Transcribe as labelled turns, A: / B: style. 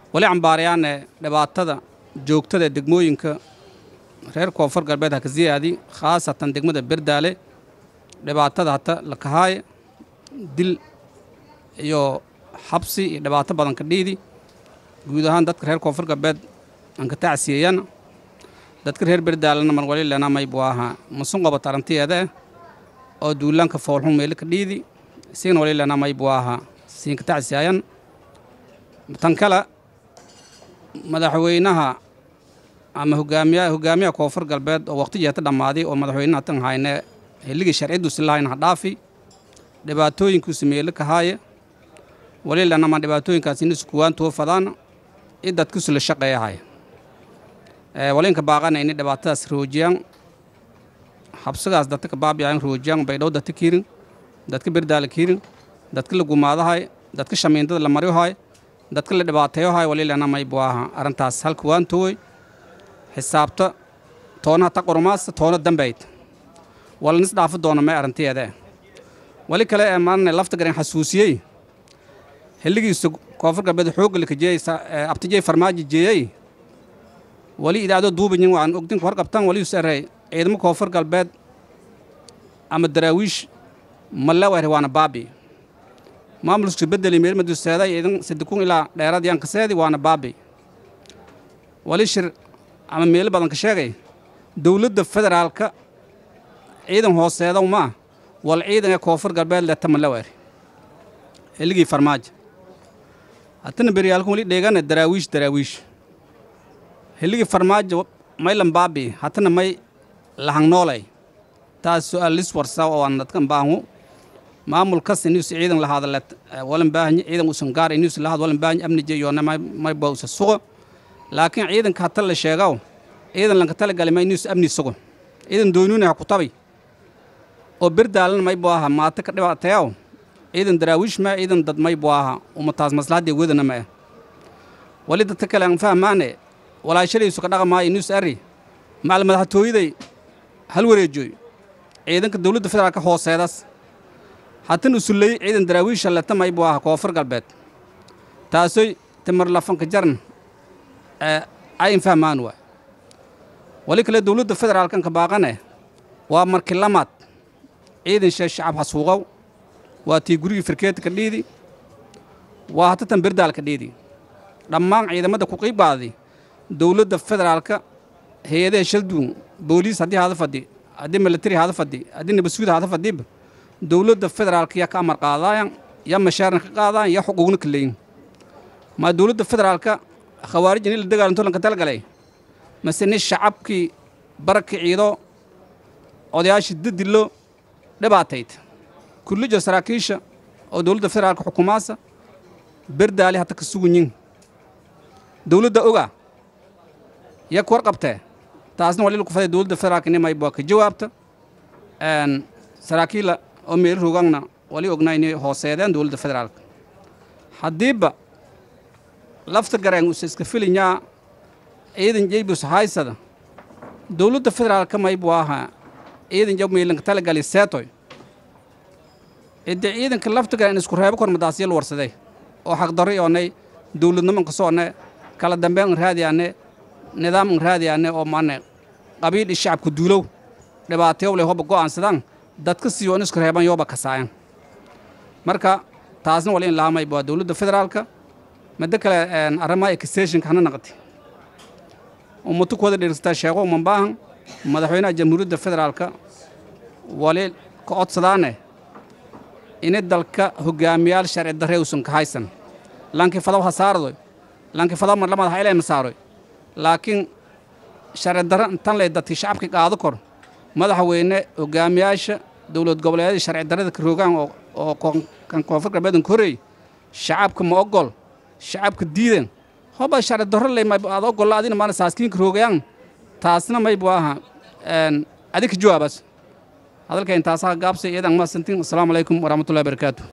A: wali cambaarayaane dhibaatada joogtada ee degmooyinka reer koonfur galbeed ha ka siyaadi khaasatan degmada berdaale dhibaatada hata la kahaaye dil iyo xabsi iyo dhibaato badan ka dhiidi guud ahaan dadka reer koonfur galbeed aan ka tacsiyeeyana dadka reer berdaalena mar wali lena may buu ahaa masun qabat arrintiyeeda oo duulaanka foolxun meelo ka dhiidi isigana wali lena may buu ahaa siin ka tacsiyayan tan kale madaxweynaha ama hogaamiya hogaamiyaha koonfur galbeed oo waqti jeeta dhammaaday oo madaxweynaha tan hayne xilligii sharciduusi lahayn ha dhaafi dhibaatooyinkuusi meelo ka haaye wali lanama dhibaatooyinkaas in iskuwaan tuwo fadaan i dadkiisu la shaqeeyahay walinka baaqana ini dhibaatadaas roojiyaan habsigaas dadka ka baabiyayan roojiyaan baydhow dadka kiirin dadka berdaala kiirin dadka la gumaadahay dadka shamiindada la maryohay dadka la dhibaateeyohay wali lanamay buu aha arrintaas halka waan towey xisaabta toonaha ta qormaasta toona dambayd walanis dhaafi doona may arrintiyeede wali kale ee maalina lafta garan xasuusiyey xilligiisa koonfur galbeed xoogga lakajeeyey abtijey farmaajo jeeyey wali idaacdo duubanyin waan ogdinka warqabtan wali usarey ciidamo koonfur galbeed ama daraawiish malewer waana baabi maamulka bedeli meelmadu seeday ciidan sadikun ilaa dheerad yaan kaseedi waana baabi wali shir ama meelo badan ka sheegay dowladda federaalka ciidan hooseedow maa wal ciidan ee koonfur galbeed leta malewer xilligii farmaajo hatana beryaalkan wali dheegana daraawiish daraawiish xilligii farmaajo maylan baabi hatana may lahangnoolay taas su'aal lis warsa oo aan dadkan baahu maamul kas inuus ciidan lahaada let walan baahanya ciidan usan gaar inuus lahaad walan baahanya amni jeeyoona may may ba usa sugo laakiin ciidanka hata la sheegaw ciidan lanka tala galay ma inuus amni sugo ciidan doonuna ha ku tabay oo berdaalana may buu aha maata ka dhibaateeyaw ciidan daraawiish ma ciidan dad may buu aha umataas maslahaddii wadana ma ah wali dadka kale aan fahmaane walaashadaysu ka dhaqamaayo inuus arri macal madaxtooyaday hal wareejooy ciidanka dowladda federaalka hooseedaas hatan usulley ciidan daraawiisha leta may buu aha koonfur galbeed taasoy timar lafanka jaran ayn fahmaan waa wali kale dowladda federaalkan ka baaqane waa marki lamaad ciidan shee shacab hasuuqow waa tii gurigii firkeeta ka dhiidi waa hatatan berdaal ka dhiidi dhammaan ciidamada ku qiibbaadi dowladda federaalka hay-adaha shalduun booliis haddii hada fadhi haddii militari hada fadhi haddii nabasuud hada fadhiba dowladda federaalka yaa ka amar qaadaayan yaa mashaarna ka qaadaayan yaa xuquuqna ka leeyin maa dowladda federaalka khawaarij in la dagaalanto lanka talgalay mase ni shacabkii baraki ciido odayaashii dadilo dhibaatayd kullijo saraakiisha oo dowladda federaalka xukumaasa berdaali hata ka sugunyin dowladda oga yaa ku warqabtee taasna wali laku faday dowladda federaalka nimay baa ka jawaabta saraakiila oo meelo rogangna wali ognaa inay hooseedeen dowladda federaalka haddiiba lafta gareen usa iska filinyaa ciidan jeybus haysada dowladda federaalka may buu ahaa ciidan jab meelanka talagali seetoy cidde ciidanka lafta gareen isku reebo kor madaasya la warsaday oo xaqdarro oonay dowladnimo ka soone kala dambeyn an raadiyaane nidaam an raadiyaane oo maane qabiil i shacabka duulow dhibaateyow leh hoba go'aansadaan dadka siiyo in isku reeban yooba kasaayan marka taasna wali in lahamay waa dowladda federaalka midda kale arrimaha extensionka hana naqati ummatu ku wada dheerstaa sheego uman baahan madaxweynaha jamhuuriyadda federaalka wali ka codsadaane ini dalka hogaamiyaal sharci darre uusan ka haysan lankii fadaw ha saardoy lankii fadaw mar lamada ha ilayma saaroy laakiin sharci darre tan lay dadkii shacabka qaado kor madaxweyne hogaamiyaasha dowlad goboleedyada sharci darrada ka rogaan oo kan koonfur galbeedan korey shacabka ma ogol shacabka diidan hoba sharci darro lay aad ogolla adina maana saaskiinka roogayaan taasna may buu aha adika jawaabas hadalka intaasaa gaabsay iyadan maasantiin asalaamu calaykum waraxmatullahi barakaatu